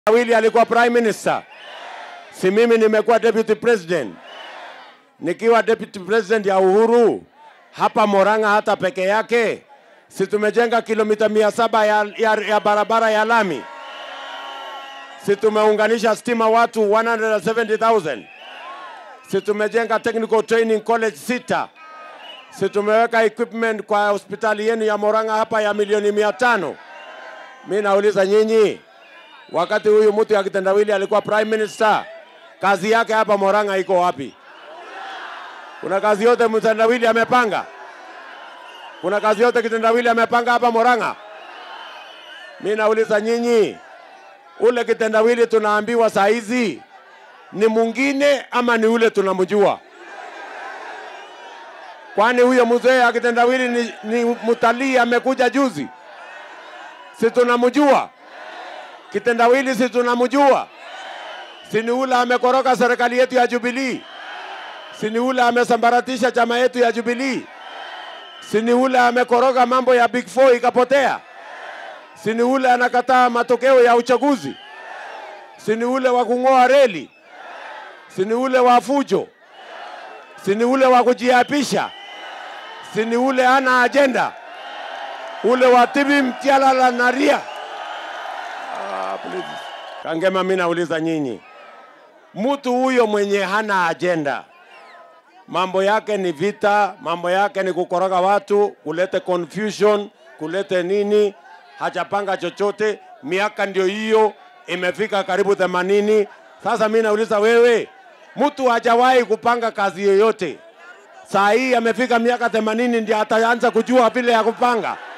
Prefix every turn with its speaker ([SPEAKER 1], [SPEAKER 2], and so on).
[SPEAKER 1] Wili alikuwa prime minister, si mimi nimekuwa deputy president. Nikiwa deputy president ya Uhuru hapa Moranga hata peke yake, si tumejenga kilomita mia saba ya, ya, ya barabara ya lami, si tumeunganisha stima watu 170,000 si tumejenga technical training college sita, si tumeweka equipment kwa hospitali yenu ya Moranga hapa ya milioni mia tano. Mi nauliza nyinyi, wakati huyu mtu ya kitendawili alikuwa prime minister, kazi yake hapa Moranga iko wapi? Kuna kazi yote mtendawili amepanga? Kuna kazi yote kitendawili amepanga hapa Moranga? Mi nauliza nyinyi, ule kitendawili tunaambiwa saa hizi ni mwingine ama ni ule tunamjua? Kwani huyo mzee akitendawili ni, ni mtalii amekuja juzi? Si tunamjua? Kitendawili si tunamjua? Si ni ule amekoroga serikali yetu ya Jubilee? Si ni ule amesambaratisha chama yetu ya Jubilee? Si ni ule amekoroga mambo ya Big Four ikapotea? Si ni ule anakataa matokeo ya uchaguzi? Si ni ule wa kung'oa reli? Si ni ule wa fujo? Si ni ule wa kujiapisha? Si ni ule ana ajenda? Ule wa tibi mtialala na ria? Ah, please. Kangema, mimi nauliza nyinyi, mtu huyo mwenye hana ajenda, mambo yake ni vita, mambo yake ni kukoroga watu, kulete confusion, kulete nini, hajapanga chochote. Miaka ndio hiyo imefika karibu themanini. Sasa mimi nauliza wewe, mtu hajawahi kupanga kazi yoyote, saa hii amefika miaka themanini ndio ataanza kujua vile ya kupanga.